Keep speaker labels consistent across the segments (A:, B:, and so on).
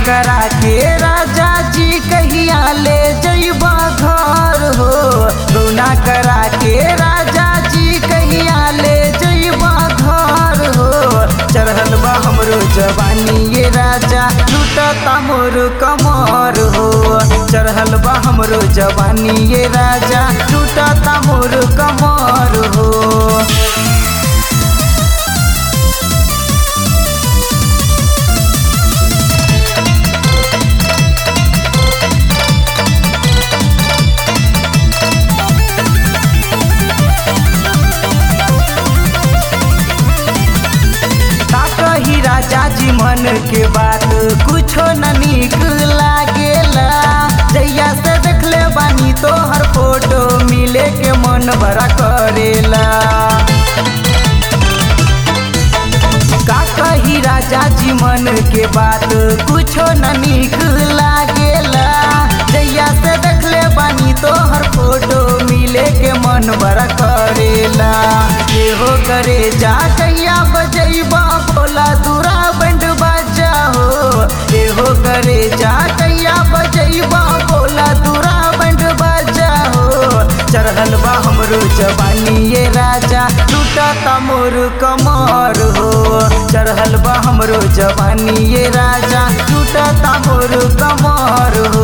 A: करा के राजा जी कहिया ले जइबा घर हो गौना करा के राजा जी कहिया ले जइबा घर हो चढ़ल बा हमरो जवानी ये राजा लूटता मोर कमर हो चढ़ल बा हमरो जवानी ये राजा लूटता मोर कमर हो का कही राजा जी मन के बात कुछो न नीक लागेला जैया से देखले बानी तो हर फोटो मिले के मन बड़ा करेला का कही राजा जी मन के बात कुछो न नीक लागेला जैया से देखले बानी तो हर फोटो मिले के मन बड़ा करेला ये हो करे जा कैया बजैबा बोला दूरा बंड बाजा हो ये हो करे जा कैया बजैबा बोला दूरा बंड बाजा हो चढ़ल बा हमरो जवानी ये राजा लूटता मोर कमर हो चढ़ल बा हमरो जवानी ये राजा लूटता मोर कमर हो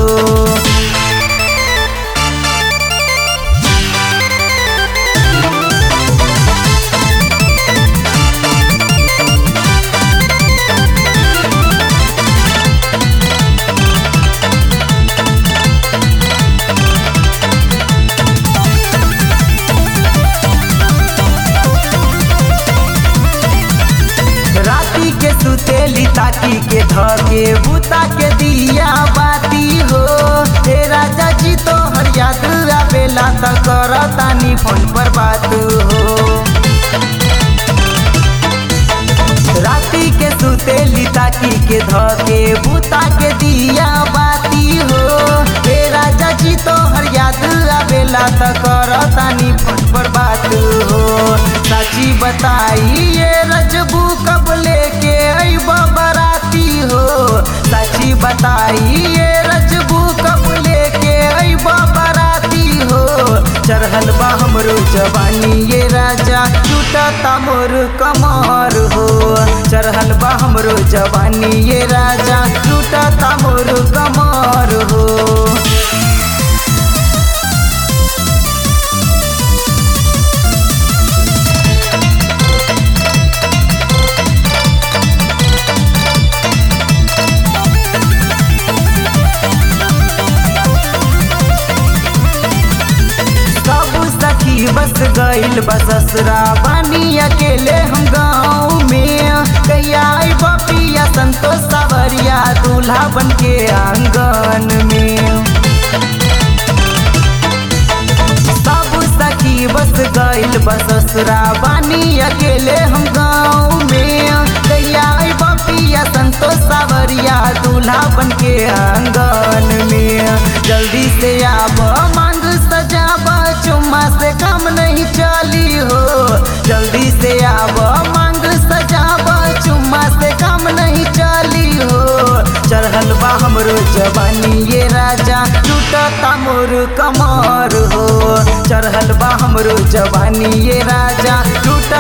A: राती के सुतेली ताकी के धके बूता के दिया बाती हो हे राजा जी तो हर याद आवेला त करतानी फोन पर बात हो राती के सुतेली ताकी के धके बूता के दिया बाती हो हे राजा जी तो हर याद आवेला त करतानी फोन पर बात हो साची बताई ये रजबू कब लेके अइबा बराती हो साची बताई ये रजबू कब लेके अइबा बराती हो चढ़ल बा हमरो जवानी ये राजा टूटता मोर कमर हो चढ़ल बा हमरो जवानी ये राजा टूटता मोर कमर हो सब सखी बस गइल बससरा बानी अकेले हम गाँव में कैया आई बपिया संतोष सावरिया दूल्हा बन के आंगन में सब सखी बस गइल बससरा बानी अकेले हम गाँव में कैया आई बपिया संतोष सावरिया दूल्हा बन के आंगन में जल्दी से आब मांग सजाब चुम्मा से कम नहीं चली हो जल्दी से आब मांग सजाब चुम्मा से कम नहीं चली हो चढ़ल बा हमरो जवानी ये राजा टूटता मोर कमर हो चढ़ल बा हमरो जवानी ये राजा टूट